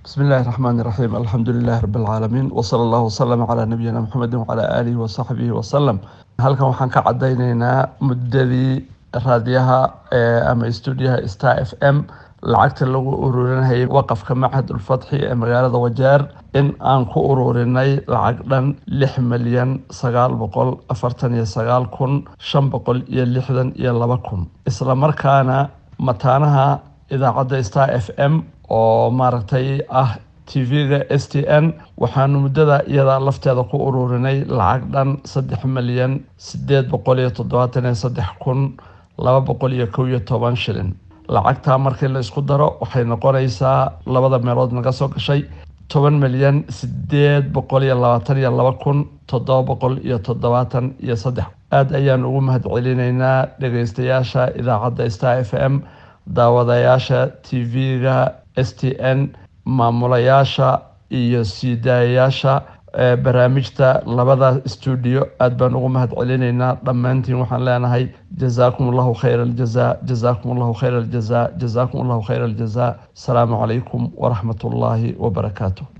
بسم الله الرحمن الرحيم الحمد لله رب العالمين وصلى الله وسلم على نبينا محمد وعلى آله وصحبه وسلم halkan waxaan ka cadaynaynaa muddadii raadiyaha ama stuudiyaha star f m lacagta lagu ururinayay waqafka machad ulfatxi ee magaalada wajeer in aan ku ururinay lacag dhan lix milyan sagaal boqol afartan iyo sagaal kun shan boqol iyo lixdan iyo laba kun isla markaana mataanaha idaacadda star f m oo maaragtay ah tv-ga s t n waxaanu muddada iyada lafteeda ku ururinay lacag dhan saddex milyan sideed boqol iyo toddobaatan iyo saddex kun laba boqol iyo kow iyo toban shilin lacagtaa markii la isku daro waxay noqonaysaa labada meelood naga soo gashay toban milyan sideed boqol iyo labaatan iyo laba kun toddoba boqol iyo toddobaatan iyo saddex aada ayaan ugu mahad celinaynaa dhegeystayaasha idaacadda star f m daawadayaasha tv-ga s t n maamulayaasha iyo siidaayayaasha barnaamijta labada stuudio aada baan ugu mahad celinaynaa dhammaantiin waxaan leenahay jazaakum allahu khayra aljaza jazaakum allahu khayra aljaza jazaakum allahu khayra aljaza asalaamu calaykum waraxmat ullaahi wabarakaatu